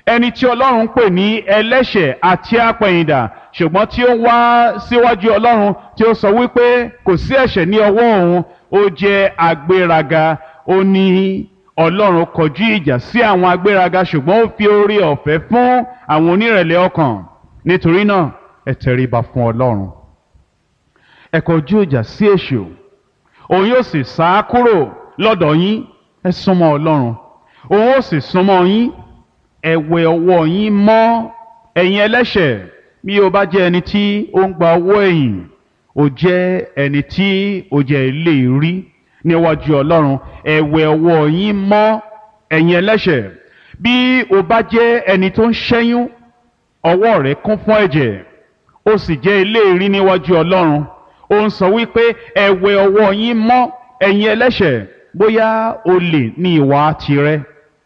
ẹni tí ọlọ́run pè ní ẹlẹ́ṣẹ̀ àti apẹ̀yìndà ṣùgbọ́n tí ó wá síwájú ọlọ́run tí ó sọ wípé kò sí ẹ̀ṣẹ̀ ní ọwọ́ òun ó jẹ́ agbéraga ó ní ọlọ́run kọjú ìjà sí àwọn agbéraga ṣùgbọ́n ó fi oore ọ̀fẹ́ fún àwọn onírẹ̀lẹ̀ ọkàn nítorí náà ẹ tẹríba fún ọlọ́run ẹ kọjú ìjà sí èṣù òun yóò sì sá kúrò lọ́dọ̀ yín ẹ súnmọ́ ọlọ́run òun ó sì súnmọ́ yín ẹ wẹ ọwọ́ yín mọ́ ẹ̀yin ẹlẹ́ṣẹ̀ bí o bá jẹ́ ẹni tí ó ń gba owó ẹ̀yìn o jẹ́ ẹni tí o jẹ́ ilé rí níwájú ọlọ́run ẹ wẹ ọwọ́ yín mọ́ ẹ̀yin ẹlẹ́ṣẹ̀ bí o bá jẹ́ ẹni tó ń ṣẹ́yún ọwọ́ rẹ̀ kún fún ẹ̀jẹ̀ o sì jẹ́ ilé rí níwájú ọlọ́run ó ń sọ wípé ẹ wẹ ọwọ́ yín mọ́ ẹ̀yin ẹlẹ́ṣẹ̀ bóyá olè ní ìwà tirẹ̀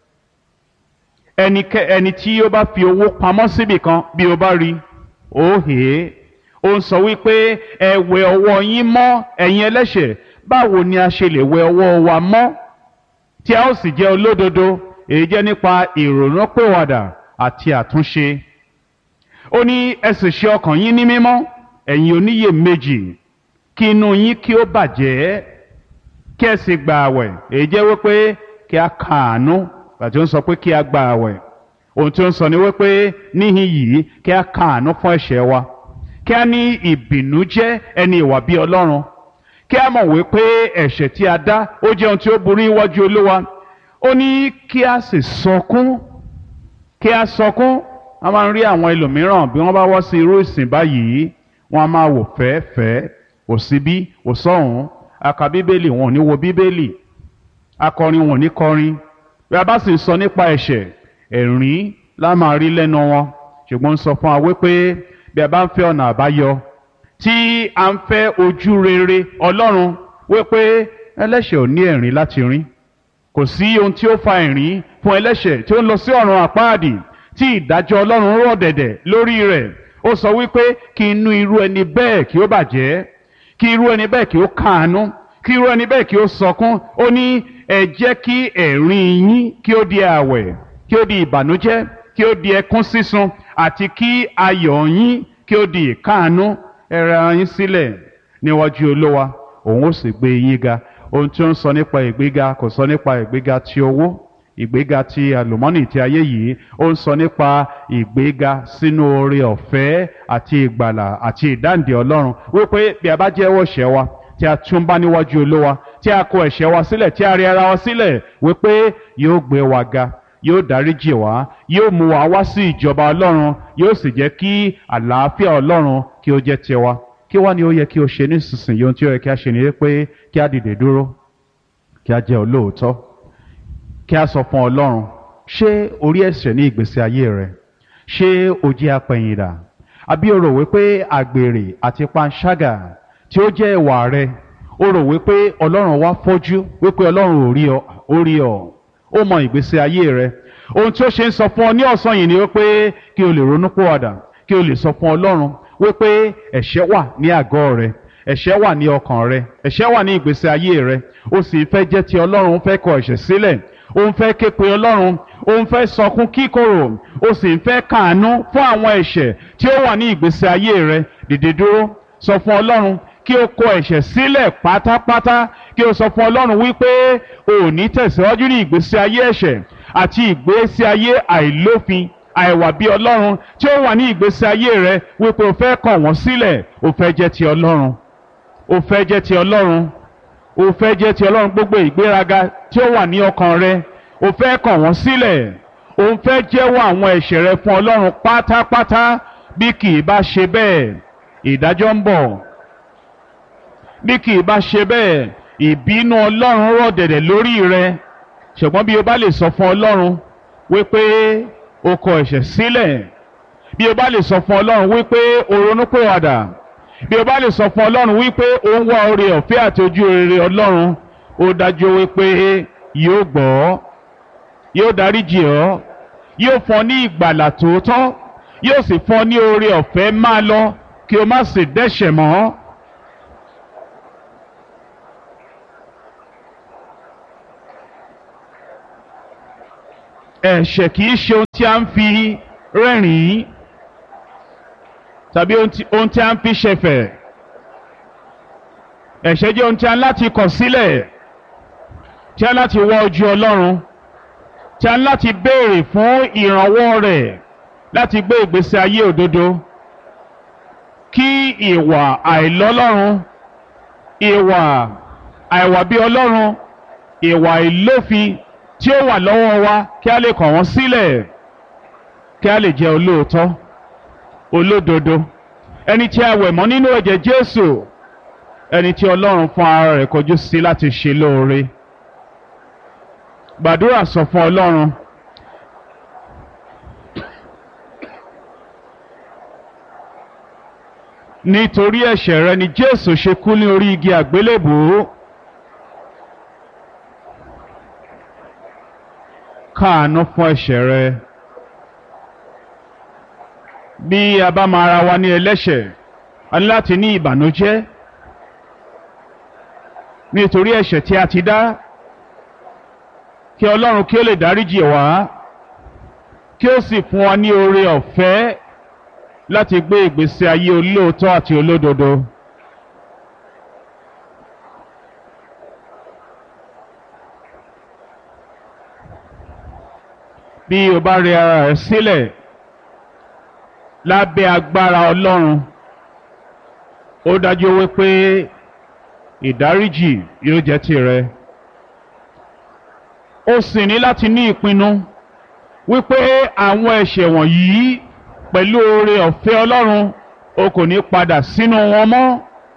ẹnikẹ́ ẹni tí ó bá fi owó pamọ́ síbì kan bí o bá rí ó hè é ó ń sọ wípé ẹ wẹ ọwọ́ yín mọ́ ẹ̀yin ẹlẹ́ṣẹ̀ báwo ni a ṣe lè wẹ ọwọ́ wa mọ́ tí a ó sì jẹ́ olódodo èyí jẹ́ nípa ìrònúpìwàdà àti àtúnṣe ó ní ẹ sì ṣe ọkàn yín ní mímọ́ ẹ̀yin oníyèméjì kí inú yín kí ó bàjẹ́ kí ẹ sì gba àwẹ̀ èyí jẹ́ wípé kí a kàánú àti ó ń sọ pé kí a gba àwẹ̀ ohun tí ó ń sọ ni wípé níhìn yìí kí a kàánú fún ẹ̀ṣẹ̀ wa kí a ní ìbìnújẹ́ ẹni ìwà bí ọlọ́run kí a mọ̀ wípé ẹ̀ṣẹ̀ tí a dá ó jẹ́ ohun tí ó burú iwájú olúwa ó ní kí a sì sọkún kí a sọkún a máa ń rí àwọn ẹlòmíràn bí wọ́n bá wọ́ sí irú ìsìn báyìí wọ́n á máa wò fẹ́ẹ́fẹ́ẹ́ ò síbí ò sọ́hùn aka bíbélì wọn ò ní wo bíbélì akọrin wọn ò ní kọrin bí a bá sì ń sọ nípa ẹ̀ṣẹ̀ ẹ̀rín la máa rí lẹ́nu wọn ṣùgbọ́n ń sọ fún wa wípé bí a bá ń fẹ́ ọ̀nà àbáyọ tí a ń fẹ́ ojú rere ọlọ́run wípé ẹlẹ́ṣẹ̀ ò ní ẹ̀rín láti rín kò sí ohun tí ó fa ẹ̀rín fún ẹlẹ́ṣẹ̀ tí ó ń lọ sí ọ̀run àpáàdì tí ìdájọ́ ọlọ́run rọ̀ dẹ̀dẹ̀ lórí rẹ̀ ó sọ wípé kí inú irú ẹni bẹ́ẹ̀ kí ó bàjẹ́ kí irú ẹni bẹ́ẹ̀ kí ó káàánú kí irú ẹni bẹ́ẹ̀ kí ó sọkún ó ní ẹ jẹ́ kí ẹ̀rín yín kí ó di àwẹ̀ kí ó di ìbànújẹ́ kí ó di ẹkún sísun àti kí ayọ̀ yín kí ó di ìkáàánú ẹ rẹ ara yín sílẹ̀ níwájú olówa òun ó sì gbé yín ga ohun tí ó ń sọ nípa ìgbéga kò sọ nípa ìgbéga ti owó ìgbéga ti àlùmọ́nì ti ayé yìí ó ń sọ nípa ìgbéga sínú oore ọ̀fẹ́ àti ìgbàlà àti ìdáǹdè ọlọ́run wípé bí a bá jẹ́wọ́ ẹ̀ṣẹ̀ wa tí a tún bá níwájú olówa tí a kọ ẹ̀ṣẹ̀ wa sílẹ̀ tí a rí ara wa sílẹ̀ wípé yóò gbé wa ga yóò dáríjì wá yóò mú wa wá sí ìjọba ọlọ́run yóò sì jẹ́ kí àlàáfíà ọlọ́run kí ó jẹ́ tiwa kí wá ni ó yẹ kí o ṣe nísinsìnyí ohun tí ó yẹ kí a ṣe ni pé kí a dìde dúró kí a jẹ́ olóòótọ́ kí a sọ fún ọlọ́run ṣé orí ẹ̀ṣẹ̀ ní ìgbésí ayé rẹ ṣé o jẹ́ apẹ̀yìndà àbí o rò wípé àgbèrè àti panṣágà tí ó jẹ́ ìwà rẹ o rò wípé ọlọ́run wá fọ́jú wípé ọlọ́run ò rí ọ ó rí ọ ó mọ ìgbésí ayé rẹ ohun tí ó ṣe ń sọ fún ọ ní ọ̀sán yìí ni wípé kí o lè ronú pòwàdà kí o lè sọ fún ọlọ́run wípé ẹ̀ṣẹ̀ wà ní àgọ́ rẹ ẹ̀ṣẹ̀ wà ní ọkàn rẹ ẹ̀ṣẹ̀ wà ní ìgbésí ayé rẹ o sì fẹ́ jẹ́ ti ọlọ́run ó fẹ́ kọ ẹ̀ṣẹ̀ sílẹ̀ ó ń fẹ́ ké pe ọlọ́run ó ń fẹ́ sọkún kíkorò ó sì ń fẹ́ kàánú fún àwọn ẹ̀ṣẹ̀ tí ó wà ní ìgbésí ayé rẹ dìde dúró sọ fún ọlọ́run kí o kọ ẹ̀ṣẹ̀ sílẹ̀ pátápátá kí o sọ fún ọlọ́run wípé o ò ní tẹ̀síwájú ní ìgbésí ayé ẹ̀ṣẹ̀ àti ìgbésí ayé àìlófin àìwà bí ọlọ́run tí ó wà ní ìgbésí ayé rẹ wípé o fẹ́ kọ̀ wọ́n sílẹ̀ o fẹ́ jẹ́ ti ọlọ́run o fẹ́ jẹ́ ti ọlọ́run o fẹ́ jẹ́ ti ọlọ́run gbogbo ìgbéraga tí ó wà ní ọkàn rẹ o fẹ́ kọ̀ wọ́n sílẹ̀ o fẹ́ jẹ́wọ́ àwọn ẹ̀ṣẹ̀ rẹ fún ọlọ́run pátápátá bí kì í bá ṣe bẹ́ẹ̀ ìdájọ́ ń bọ̀ bí kì í bá ṣe bẹ́ẹ̀ ìbínú ọlọ́run rọ̀ dẹ̀dẹ̀ lórí rẹ ṣùgbọ́n bí o bá lè sọ fún ọlọ́run wípé o kọ ẹ̀ṣẹ̀ sílẹ̀ bí o bá lè sọ fún ọlọ́run wípé o ronúpìwàdà bí o bá lè sọ fún ọlọ́run wípé o ń wá oore ọ̀fẹ́ àti ojú rere ọlọ́run ó dájú wípé yóò gbọ́ yóò dáríjì ọ́ yóò fún ọ ní ìgbàlà tòótọ́ yóò sì fún ọ ní oore ọ̀fẹ́ máa lọ kí o má sì dẹ́ṣẹ̀ mọ́. ẹ̀ṣẹ̀ kì í ṣe ohun tí a ń fi rẹ́rìn-ín tàbí ohun tí ohun tí a ń fi ṣẹ̀fẹ̀ ẹ̀ṣẹ̀ jẹ́ ohun tí a ń láti kọ̀ sílẹ̀ tí a ń láti wá ojú Ọlọ́run tí a ń láti béèrè fún ìrànwọ́ rẹ̀ láti gbé ìgbésí ayé òdodo kí ìwà àìlọ́lọ́run ìwà àìwà bí Ọlọ́run ìwà ìlófin tí ó wà lọ́wọ́ wa kí a lè kọ̀ wọ́n sílẹ̀ kí a lè jẹ́ olóòótọ́ olódodo ẹni tí a wẹ̀ mọ́ nínú ẹ̀jẹ̀ Jésù ẹni tí Ọlọ́run fún ara rẹ̀ kọjú sí láti ṣe lóore gbàdúrà sọ fún Ọlọ́run nítorí ẹ̀ṣẹ̀ rẹ ni Jésù ṣe kú ní orí igi àgbélébùú káàánú fún ẹ̀ṣẹ̀ rẹ bí a bá máa ra wa ní ẹlẹ́ṣẹ̀ a ní láti ní ìbànújẹ́ nítorí ẹ̀ṣẹ̀ tí a ti dá kí Ọlọ́run kí ó lè dáríjì wá kí ó sì fún wa ní oore ọ̀fẹ́ láti gbé ìgbésí ayé olóòótọ́ àti olódodo. bí o bá rẹ ara rẹ sílẹ̀ lábẹ́ agbára Ọlọ́run ó dájú wípé ìdáríjì yóò jẹ́ tìrẹ ó sì ní láti ní ìpinnu wípé àwọn ẹ̀ṣẹ̀ wọ̀nyí pẹ̀lú oore ọ̀fẹ́ Ọlọ́run o kò ní padà sínú wọn mọ́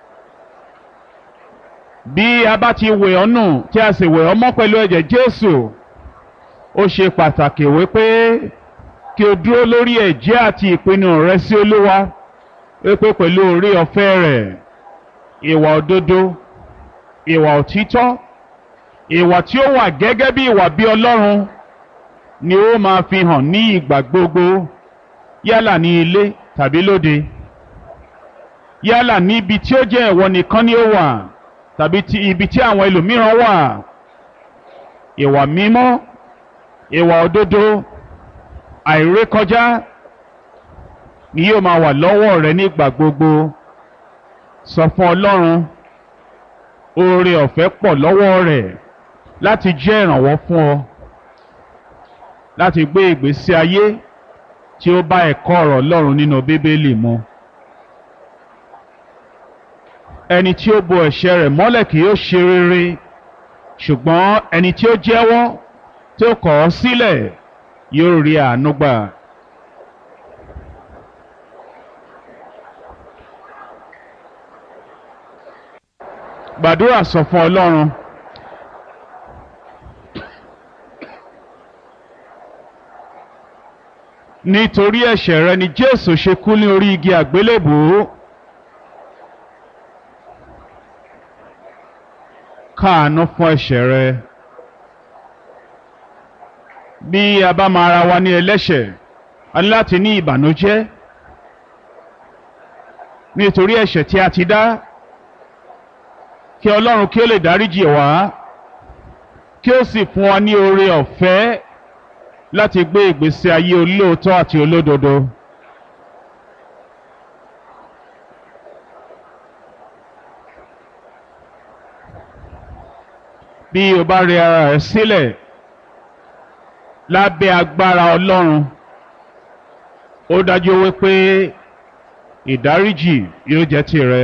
bí a bá ti wẹ̀ ọ́ nù tí a sì wẹ̀ ọ́ mọ́ pẹ̀lú ẹ̀jẹ̀ Jésù ó ṣe pàtàkì wípé kí o dúró lórí ẹ̀jẹ́ àti ìpinnu rẹ sí Olúwa wípé pẹ̀lú oore ọ̀fẹ́ rẹ̀ ìwà òdodo ìwà òtítọ́ ìwà tí ó wà gẹ́gẹ́ bí ìwà bí Ọlọ́run ni ó máa fi hàn ní ìgbà gbogbo yálà ní ilé tàbí lóde yálà ní ibi tí ó jẹ́ ìwọ nìkan ni ó wà tàbí ti ibi tí àwọn ẹlòmíràn wà ìwà mímọ́ ìwà òdodo àìrékọjá ni yóò máa wà lọ́wọ́ rẹ nígbà gbogbo sọ fún Ọlọ́run oore ọ̀fẹ́ pọ̀ lọ́wọ́ rẹ̀ láti jẹ́ ìrànwọ́ fún ọ láti gbé ìgbésí ayé tí ó bá ẹ̀kọ́ ọ̀rọ̀ Ọlọ́run nínú Bíbélì mu ẹni tí ó bo ẹ̀ṣẹ̀ rẹ̀ mọ́lẹ̀ kì yóò ṣe rere ṣùgbọ́n ẹni tí ó jẹ́wọ́ tí ó kọ̀ ọ́ sílẹ̀ yóò rí àánú gbà. gbàdúrà sọ fún Ọlọ́run nítorí ẹ̀ṣẹ̀ rẹ ni Jésù ṣe kú ní orí igi àgbélébùú káàánú fún ẹ̀ṣẹ̀ rẹ bí a bá máa ra wa ní ẹlẹ́ṣẹ̀ a ní láti ní ìbànújẹ́ nítorí ẹ̀ṣẹ̀ tí a ti dá kí Ọlọ́run kí ó lè dáríjì wá kí ó sì fún wa ní oore ọ̀fẹ́ láti gbé ìgbésí ayé olóòótọ́ àti olódodo. bí o bá rẹ ara rẹ sílẹ̀ lábẹ́ agbára Ọlọ́run ó dájú wípé ìdáríjì yóò jẹ́ tìrẹ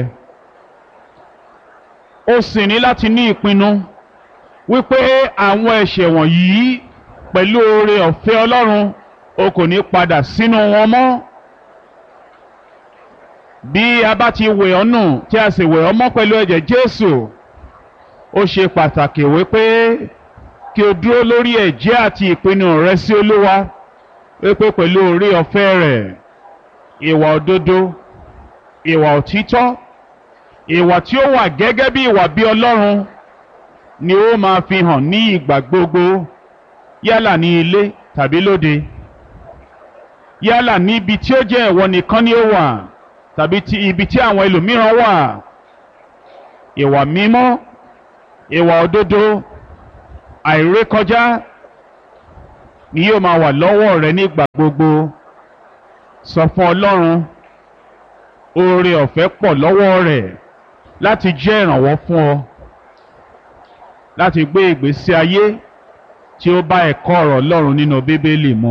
ó sì ní láti ní ìpinnu wípé àwọn ẹ̀ṣẹ̀ wọ̀nyí pẹ̀lú oore ọ̀fẹ́ Ọlọ́run o kò ní padà sínú wọn mọ́ bí a bá ti wẹ̀ ọ́ nù tí a sì wẹ̀ ọ́ mọ́ pẹ̀lú ẹ̀jẹ̀ Jésù ó ṣe pàtàkì wípé kí o dúró lórí ẹ̀jẹ́ àti ìpinnu rẹ sí Olúwa wípé pẹ̀lú oore ọ̀fẹ́ rẹ̀ ìwà òdodo ìwà òtítọ́ ìwà tí ó wà gẹ́gẹ́ bí ìwà bí Ọlọ́run ni ó máa fi hàn ní ìgbà gbogbo yálà ní ilé tàbí lóde yálà níbi tí ó jẹ́ ìwọ nìkan ni ó wà tàbí ti ibi tí àwọn ẹlòmíràn wà ìwà mímọ́ ìwà òdodo àìrékọjá ni yóò máa wà lọ́wọ́ rẹ nígbà gbogbo sọ fún ọlọ́run oore ọ̀fẹ́ pọ̀ lọ́wọ́ rẹ̀ láti jẹ́ ìrànwọ́ fún ọ láti gbé ìgbésí ayé tí ó bá ẹ̀kọ́ ọ̀rọ̀ ọlọ́run nínú bíbélì mu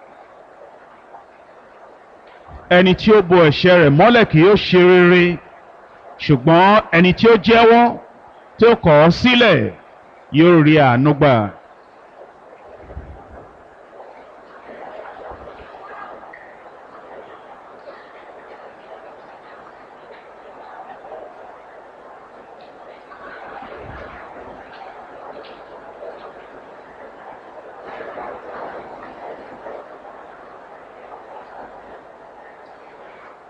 ẹni tí ó bo ẹ̀ṣẹ̀ rẹ̀ mọ́lẹ̀ kì yóò ṣe rere ṣùgbọ́n ẹni tí ó jẹ́wọ́ tí ó kọ̀ ọ́ sílẹ̀ yóò rí àánú gbà.